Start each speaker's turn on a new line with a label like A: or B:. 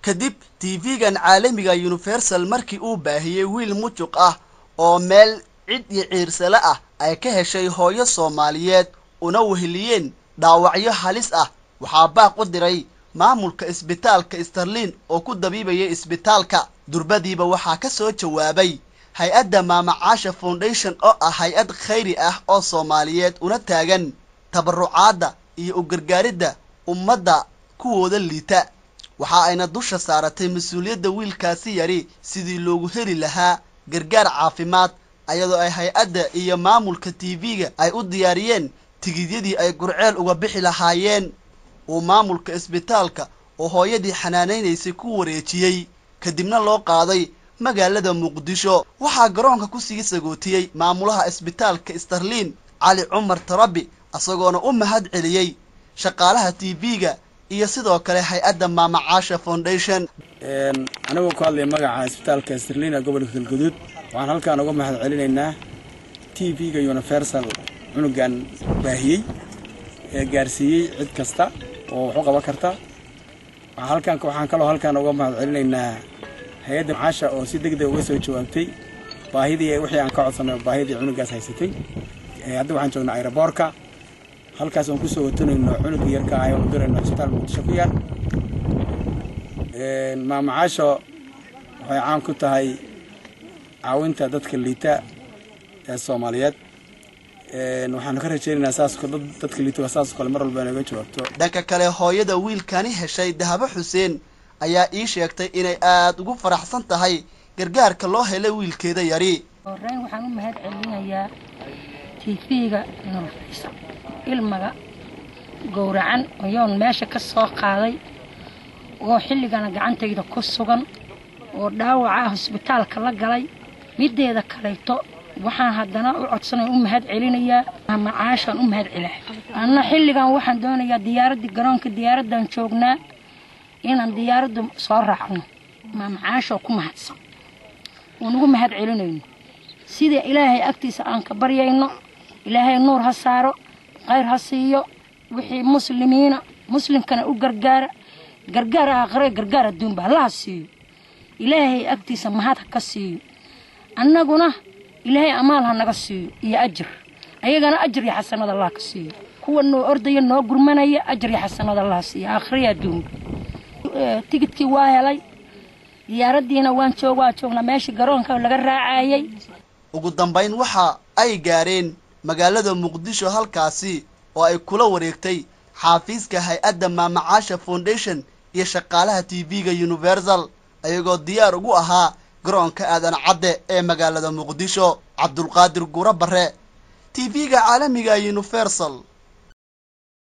A: kadib tv-gan caalamiga universal markii uu baahiyey wiil mujuq ah oo meel cid iyo ciirsale ah ay ka heshay hooyo soomaaliyeed una weheliyeen dhaawacyo halis ah waxaa baaq u diray maamulka isbitaalka starlin oo ku dabiibayay isbitaalka durbadiiba waxaa ka soo jawaabay hay-adda maamacaasha foundation oo ah hay-ad khayri ah oo soomaaliyeed una taagan tabarucaadda iyo u gargaaridda ummadda kuwooda liita waxa ayna dusha saaratay mas-uuliyadda wiilkaasi yari sidii loogu heli lahaa gargaar caafimaad ayadoo ay hay-adda iyo maamulka tv-ga ay u diyaariyeen tigidyadii ay gurceel uga bixi lahaayeen uu maamulka isbitaalka oo hooyadii xanaanaynaysay ku wareejiyey kadibna loo qaaday magaalada muqdisho waxaa garoonka kusii sagootiyey maamulaha isbitaalka starlin cali cumar tarabi isagoona u mahad celiyey shaqaalaha tv-ga iyo sidoo kale hay-adda maamacaasha foundation
B: anigoo ku hadlaya magaca isbitaalka starlina gobolka galgaduud waxaan halkaan uga mahad celinaynaa t v-ga universal cunugan baahiyey ee gaarsiiyey cid kasta oo wax u qaban karta halkaan waxaan kaloo halkaan uga mahad celinaynaa hay-adda macaasha oo si deg deg uga soo jawaabtay baahidii wixii aan ka codsanay baahidii cunugaas haysatay hadda waxaan joognaa aeroboorka halkaas oon kusoo watanayno cunugii yarka ah oon dirayno isbitaal muqdisho ku yaal maamacaasho waxay caan ku tahay caawinta dadka liita ee soomaaliyeed waxaanu ka rajaynaynaa saas dadka liita saas kale mar walba inaga jawaabto
A: dhanka kale hooyada wiilkani heshay dahabo xuseen ayaa ii sheegtay inay aada ugu faraxsan tahay gargaarka loo helay wiilkeeda yari
C: horeyn waxaan u mahad celinayaa tv-ga nurfaysa ilmaga gowracan oyoon meesha ka soo qaaday oo xilligana gacantayda ku sugan oo dhaawaca hosbitaalka la galay mideeda kalayto waxaan haddana u codsanaya u mahad celinayaa macaashaan u mahad celaa anna xilligan waxaan doonayaa diyaaraddii garoonka diyaaraddan joognaa inaan diyaaradda soo raacno maamacaashoo ku mahadsan oon ugu mahad celinayno sida ilaahay agtiisa aan ka baryayno ilaahay nuur ha saaro khayr ha siiyo wixii muslimiina muslimkana u gargaara gargaar aakhire gargaar adduunba allaha siiyo ilaahay agtiisa mahad ha ka siiyo annaguna ilaahay amaal ha naga siiyo iyo ajir ayagana ajir iyo xasanad allah ka siiyo kuwa noo ordaya noo gurmanaya ajir iyo xasanad allah siiyo aakhiriya adduunba tigidkii waa helay diyaaraddiina waan joog waa joognaa meeshii garoonka laga raacayay
A: ugu dambayn waxa ay gaareen magaalada muqdisho halkaasi oo ay kula wareegtay xaafiiska hay-adda maamacaasha foundation iyo shaqaalaha tv-ga universal ayagoo diyaar ugu ahaa garoonka aadan cadde ee magaalada muqdisho cabdulqaadir guro bare tv-ga caalamiga universal